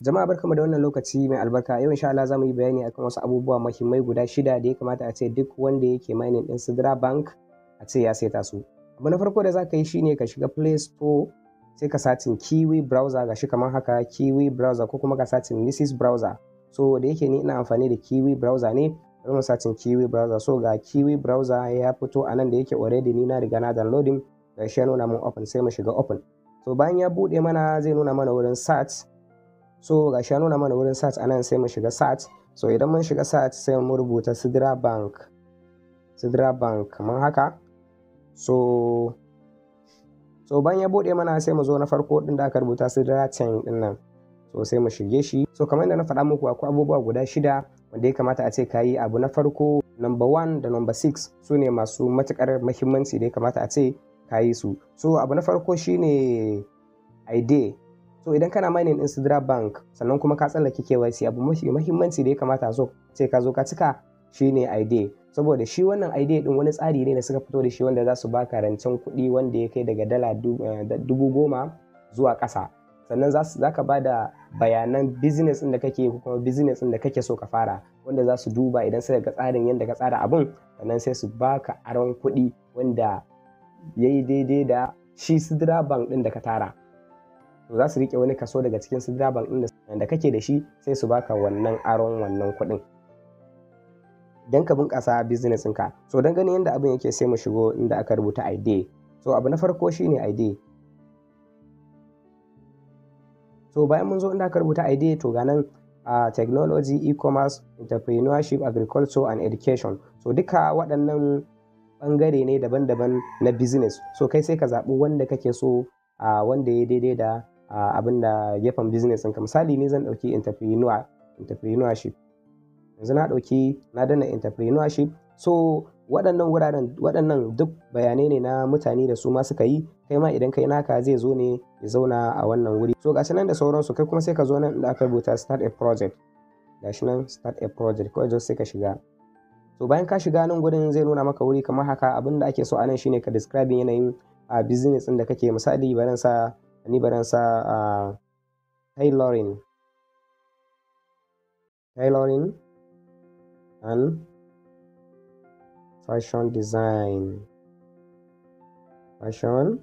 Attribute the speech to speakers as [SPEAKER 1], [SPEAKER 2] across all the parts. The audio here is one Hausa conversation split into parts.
[SPEAKER 1] Jama'a barkamu da wannan lokaci mai albarka yau insha Allah za mu yi bayani akan wasu abubuwa muhimmai guda shida da ya kamata a ce duk wanda yake mining ɗin Sidra Bank a ce ya saita su. Abu na farko da za ka yi shine ka shiga Play Store sai ka satin Kiwi browser gashi kamar haka Kiwi browser ko kuma ka satin Mrs browser. So da yake ni ina amfani da Kiwi browser ne bari mu satin Kiwi browser so ga Kiwi browser ya fito a nan da yake already ni na riga na downloading gashi ya nuna mun open sai mu shiga open. So bayan ya buɗe mana zai nuna mana wurin search so ga ya nuna mana wurin search anan sai mu shiga search so idan mun shiga search sai mu rubuta sidra bank sidra bank kamar haka so so bayan ya bude mana sai mu zo na farko din da aka rubuta sidra chain din nan so sai mu shige shi so kamar yadda na faɗa muku akwai abubuwa guda shida wanda ya kamata a ce kayi abu na farko number one da number six su ne masu matukar mahimmanci da ya kamata a ce kayi su so abu na farko shine ID so idan kana mining din Sidra Bank sannan kuma ka tsallake KYC abu mafi muhimmanci da ya kamata so ce ka zo ka cika shine ID saboda shi wannan ID din wani tsari ne da suka fito da shi wanda za su baka rancen kuɗi wanda ya kai daga dala dubu goma zuwa ƙasa sannan za ka ba da bayanan business ɗin da kake ko kuma business ɗin da kake so ka fara wanda za su duba idan suka ga tsarin yadda ka tsara abun sannan sai su baka aron kuɗi wanda ya yi daidai da shi Sidra Bank ɗin da ka tara to za su rike wani kaso daga cikin sidra bank din da kake da shi sai su baka wannan aron wannan kuɗin don ka bunƙasa business ɗinka so don ganin yadda abin yake sai mu shigo inda aka rubuta id so abu na farko shine id so bayan mun zo inda aka rubuta id to ga nan uh, technology e-commerce entrepreneurship agriculture and education so duka waɗannan ɓangare ne daban-daban na business so kai sai ka zaɓi wanda kake so uh, wanda ya daidai da uh, abin da gefen business ɗinka misali ne zan ɗauki entrepreneur entrepreneurship yanzu na ɗauki na dana entrepreneurship so waɗannan wuraren waɗannan duk bayanai ne na mutane da su ma suka yi kai ma idan kai naka zai zo ne ya zauna a wannan wuri so gashi nan da sauransu kai kuma sai ka zo nan inda aka rubuta start a project gashi nan start a project kawai just sai ka shiga so bayan ka shiga nan gurin zai nuna maka wuri kamar haka abin da ake so a nan shine ka describe yanayin a business ɗin da kake misali baran sa ni baran sa a tailoring tailoring and fashion design fashion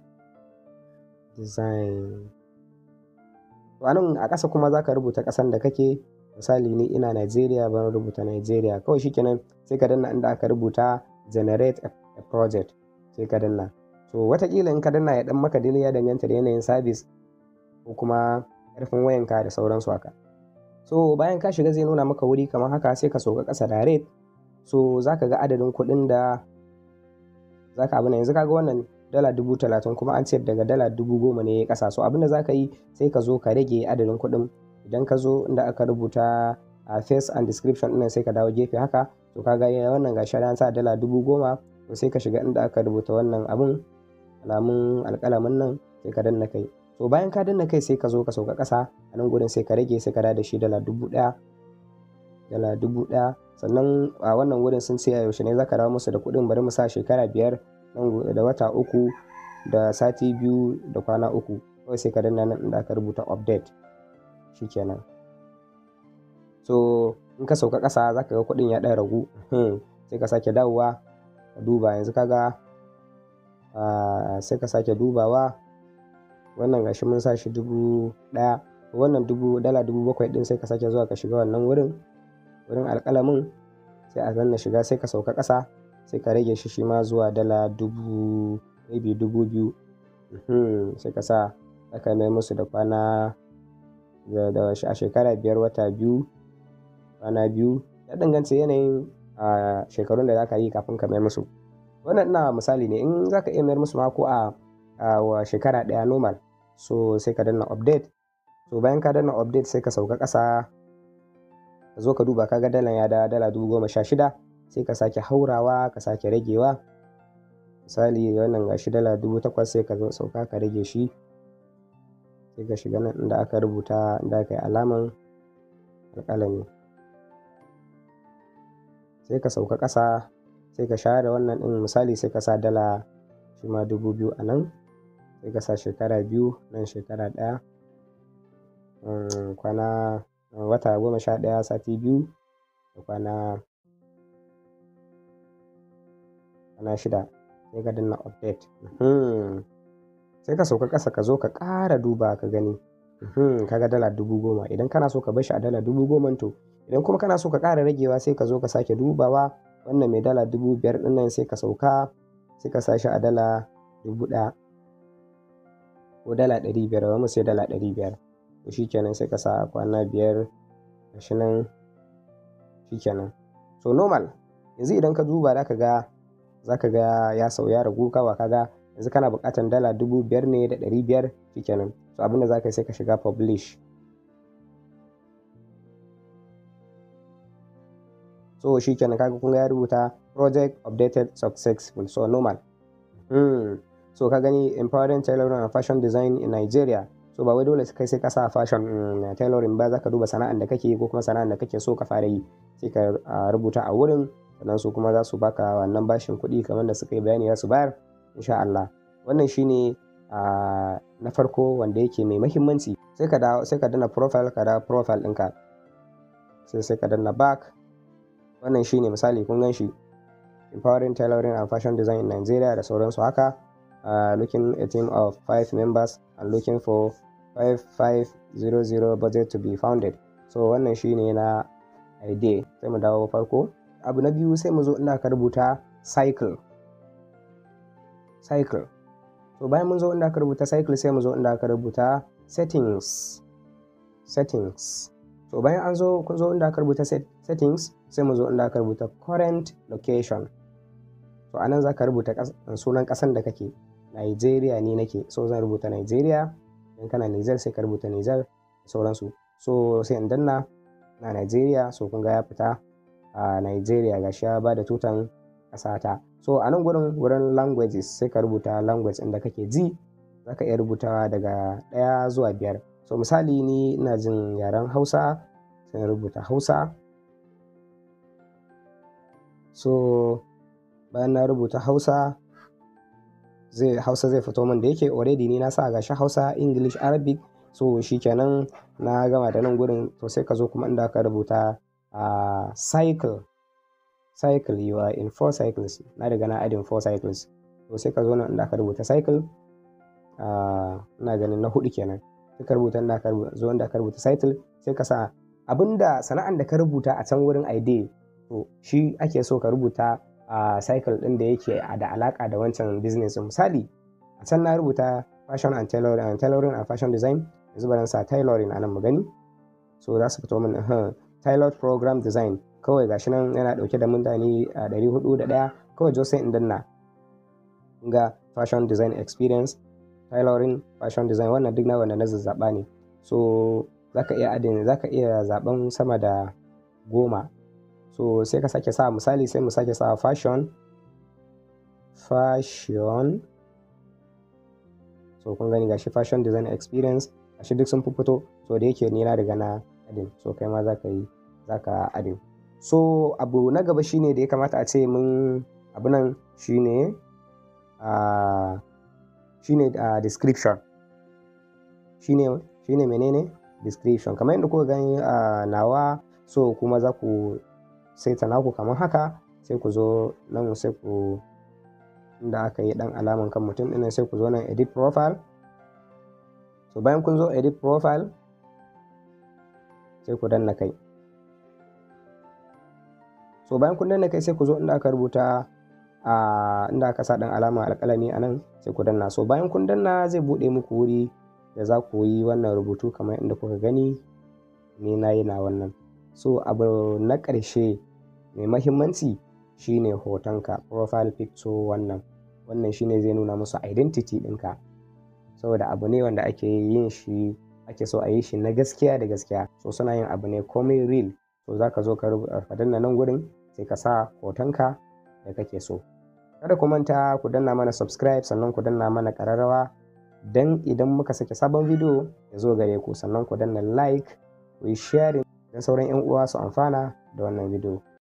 [SPEAKER 1] design to anan a ƙasa kuma zaka rubuta ƙasan da kake misali ni ina Najeriya ban rubuta Najeriya kawai shikenan sai ka danna inda aka rubuta generate a project sai ka danna so watakila in ka danna ya dan maka dai ya danganta da yanayin sabis ko kuma karfin wayanka da sauransu haka so bayan ka shiga zai nuna maka wuri kamar haka sai ka soka ƙasa direct so za ka ga adadin kuɗin da za ka abin yanzu ka ga wannan dala dubu talatin kuma an ce daga dala dubu goma ne ya ƙasa so abinda za ka yi sai ka zo ka rage adadin kuɗin idan ka zo inda aka rubuta a face and description ɗin sai ka dawo gefe haka to ka ga wannan gashi an sa dala dubu goma to sai ka shiga inda aka rubuta wannan abun alamun alƙalamin nan sai ka danna kai to bayan ka danna kai sai ka zo ka sauka ƙasa a nan gurin sai ka rage sai ka da shi dala dubu ɗaya dala dubu ɗaya sannan a wannan wurin sun ce a yaushe ne za ka dawo musu da kuɗin bari mu sa shekara biyar nan da wata uku da sati biyu da kwana uku kawai sai ka danna nan inda aka rubuta update shikenan so in ka sauka ƙasa za ka ga kuɗin ya ɗan ragu sai ka sake dawowa ka duba yanzu kaga Uh, sai ka sake dubawa wannan gashi mun sa shi dubu ɗaya wannan dubu dala dubu bakwai ɗin sai ka sake zuwa ka shiga wannan wurin wurin alƙalamin sai a zanna shiga sai ka sauka ƙasa sai ka rage shi shi ma zuwa dala dubu maybe dubu biyu hmm. sai ka sa aka mai musu da kwana da a shekara biyar wata biyu kwana biyu ya danganta yanayin uh, shekarun da za ka yi kafin ka mai musu wannan ina misali ne in za ka iya mayar musu mako a wa shekara ɗaya normal so sai ka danna update so bayan ka danna update sai ka sauka ƙasa ka zo ka duba kaga dalan ya da dala dubu goma sha shida sai ka sake haurawa ka sake ragewa misali wannan gashi dala dubu takwas sai ka zo sauka ka rage shi sai ka shiga nan inda aka rubuta inda aka yi alaman alƙalami sai ka sauka ƙasa sai ka share wannan ɗin misali sai ka sa dala shi ma dubu biyu a nan sai ka sa shekara biyu nan shekara ɗaya kwana wata goma sha ɗaya sati biyu da kwana kwana shida sai ka danna update sai ka sauka ƙasa ka zo ka ƙara duba ka gani kaga dala dubu goma idan kana so ka bashi a dala dubu goma to idan kuma kana so ka ƙara ragewa sai ka zo ka sake dubawa wannan mai dala dubu biyar ɗin nan sai ka sauka sai ka sa shi a dala dubu ɗaya ko dala ɗari biyar ba mu sai dala ɗari biyar to shikenan sai ka sa kwana biyar gashi nan shikenan so normal yanzu idan ka duba za ka ga za ka ga ya sau ya ragu kawa kaga yanzu kana buƙatar dala dubu biyar ne da ɗari biyar shikenan so abinda za ka yi sai ka shiga publish so shikenan kaga kun ya rubuta project updated successful so normal hmm. so ka gani empowering tailoring and fashion design in Nigeria so ba wai dole kai sai ka sa fashion um, tailoring ba zaka duba sana'an da kake ko kuma sana'an da kake so ka fara yi sai ka uh, rubuta a wurin sannan su kuma za su baka wannan bashin kuɗi kamar da suka yi bayani za su bayar insha Allah wannan shine uh, na farko wanda yake mai mahimmanci sai ka dawo sai ka danna profile ka dawo profile ɗinka sai sai ka danna back wannan shine misali kun gan shi empowering tailoring and fashion design in Nigeria da sauransu haka uh, looking a team of five members and looking for 5500 budget to be founded so wannan shine na idea sai mu dawo farko abu na biyu sai mu zo inda ka rubuta cycle cycle so bayan mun zo inda ka rubuta cycle sai mu zo inda ka rubuta settings settings so bayan an zo kun zo inda ka rubuta settings sai mu zo inda ka rubuta current location so anan za ka rubuta sunan ƙasan da kake Nigeria ne nake so zan rubuta Nigeria idan kana Niger sai ka rubuta Niger sauransu so sai in danna na Nigeria so kun ga ya fita a Nigeria gashi ya bada tutan ƙasata so a nan gurin wurin languages sai ka rubuta language inda kake ji za ka iya rubutawa daga ɗaya zuwa biyar so misali ni ina jin yaren hausa sai rubuta hausa so bayan na rubuta hausa zai hausa zai fito min da yake already ni na sa gashi hausa english arabic so shikenan na gama da nan gurin to sai ka zo kuma inda ka rubuta a cycle cycle you are in four cycles na daga na adin four cycles to sai ka zo nan inda ka rubuta cycle ina ganin na hudu kenan sai ka rubuta inda ka zo inda ka rubuta cycle sai ka sa abinda sana'an da ka rubuta a can wurin ID to shi ake so ka rubuta a cycle din da yake da alaka da wancan business misali a can na rubuta fashion and tailoring and tailoring and fashion design yanzu bari sa tailoring a nan mu gani so za su fito min tailored program design kawai gashi nan yana dauke da mutane a ɗari hudu da ɗaya kawai jo sai in danna ga fashion design experience tailoring fashion design wannan duk na wanda na zazzaba ne so zaka iya adin zaka iya zaben sama da goma so sai ka sake sa misali sai mu sake sa fashion fashion so kun gani gashi fashion design experience gashi duk sun fito so da yake ni na riga na adin so kai ma zaka yi zaka adin so abu na gaba shine da ya kamata a ce mun abu nan shine uh, shine uh, description shine shine menene description kamar yadda kuka gani a uh, nawa so kuma za ku saita naku kamar haka sai ku zo nan sai ku inda aka yi dan alaman kan mutum ɗin sai ku zo nan edit profile so bayan kun zo edit profile sai ku danna kai so bayan kun danna kai sai ku zo inda aka rubuta a inda aka sa dan alama alƙalami a nan sai ku danna so bayan kun danna zai buɗe muku wuri da za ku yi wannan rubutu kamar inda kuka gani ni na yi na wannan so abu na ƙarshe mai mahimmanci shine hotonka profile picture wannan wannan shine zai nuna musu identity ɗinka saboda abu ne wanda ake yin shi ake so a yi shi na gaskiya da gaskiya so suna yin abu ne komai real so za ka zo ka danna nan gurin sai ka sa hotonka da kake so kada ku manta ku danna mana subscribe sannan ku danna mana ƙararrawa don idan muka sake sabon bidiyo ya zo gare ku sannan ku danna like ku yi sharing don sauran 'yan uwa su amfana da wannan bidiyo